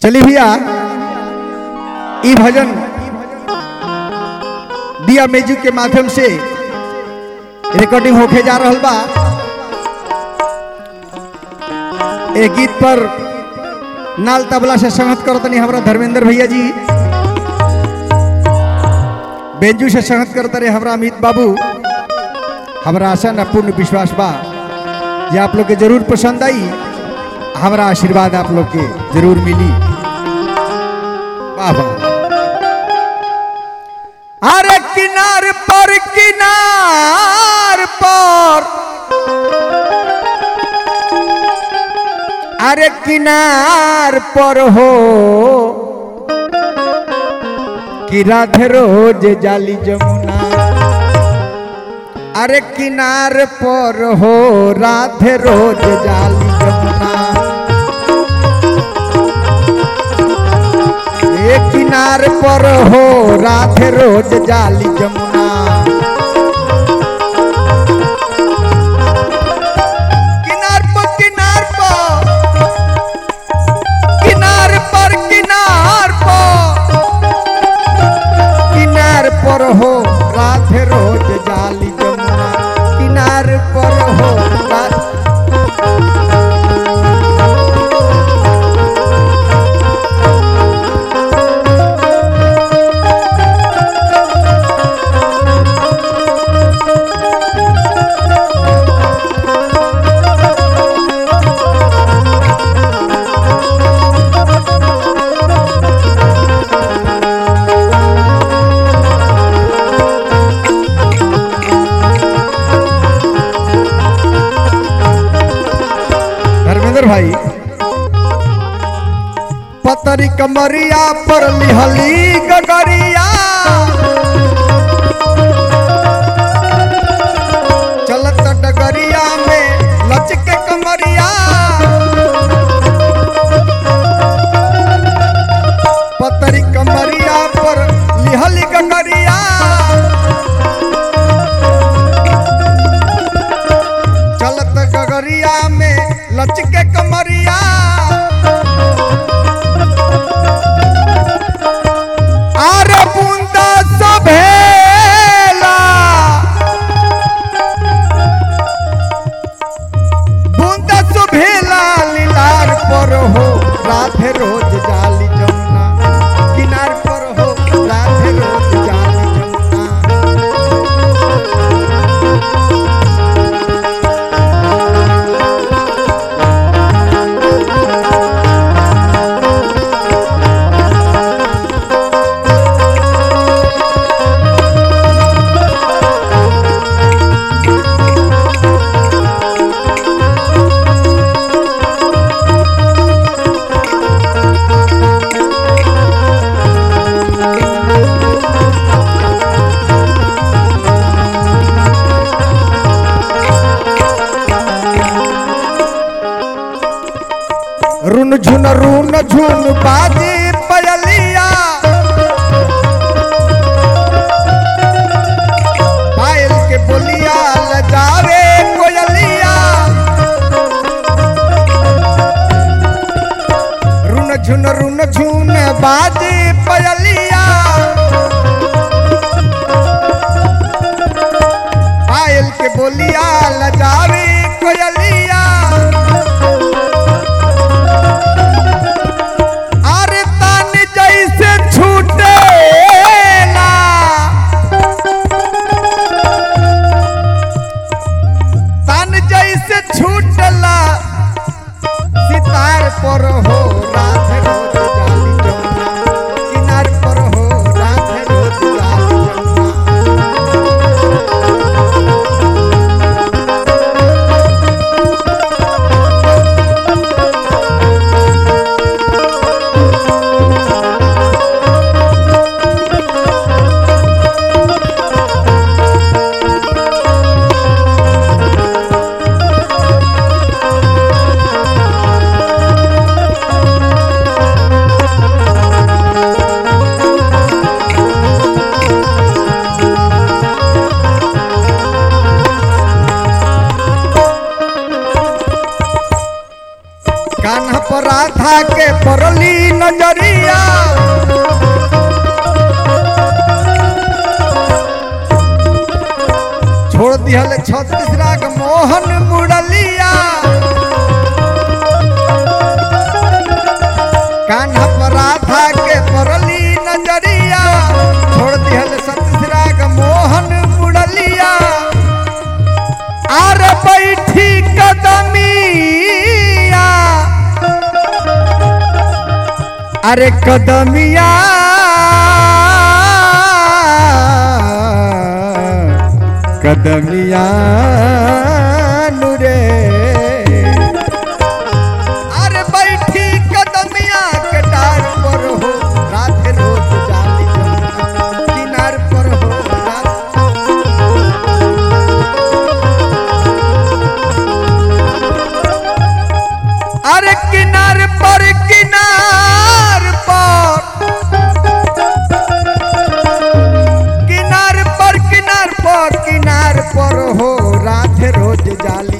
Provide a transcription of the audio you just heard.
चलिए भैया ई भजन दिया म्यूजिक के माध्यम से रिकॉर्डिंग होके जा रहल बा ए गीत पर नाल तबला से संगत करतनी हमरा धर्मेंद्र भैया जी बेंजू से संगत करते रहे हमरा अमित बाबू हमरा आशा न पूर्ण विश्वास बा जे आप लोग के जरूर पसंद आई हमरा आशीर्वाद आप लोग के जरूर मिली वाह वाह अरे किनार पर किनार पर अरे किनार पर हो कि राधे रोज जाली जमुना अरे किनार पर हो राधे रोज जाली जमुना ए किनार पर हो राधे रोज जाली जमुना किनार पर किनार पर किनार पर किनार पर किनार पर हो राधे रोज जाली जमुना किनार पर हो राधे धर्मेंद्र भाई पतरी कमरिया पर लिहली गगरिया चलत डगरिया में लचके कमरिया पतरी कमरिया पर लिहली गगरिया चलत गगरिया में लचके कमरिया आरे बूंदा सभेला बूंदा सुभेला लीलार पर हो राधे रोज जाली जमुना किनार पर हो राधे रोज जाली जमुना रुन झुन रुन झुन बाजी पयलिया पायल के बोलिया लजावे कोयलिया रुन झुन रुन झुन बाजी पयलिया पायल के बोलिया लजावे कोयलिया अरे तान जैसे छूटेला तान जैसे छूटला सितार पर हो राधे रोज जाली जमुना किनार पर हो राधे रोज जाली जमुना दिहल छत्तीस राग मोहन मुरलिया कान्हा पर राधा के परली नजरिया छोड़ दिहल छत्तीस राग मोहन मुरलिया आर बैठी कदमिया अरे कदमिया कदमिया नुरे अरे बैठी कदमिया के डार पर हो रात रोज जाली जमुना किनार पर हो रात अरे किनार पर किनार पर किनार पर किनार पर किनार पर हो रात रोज जाली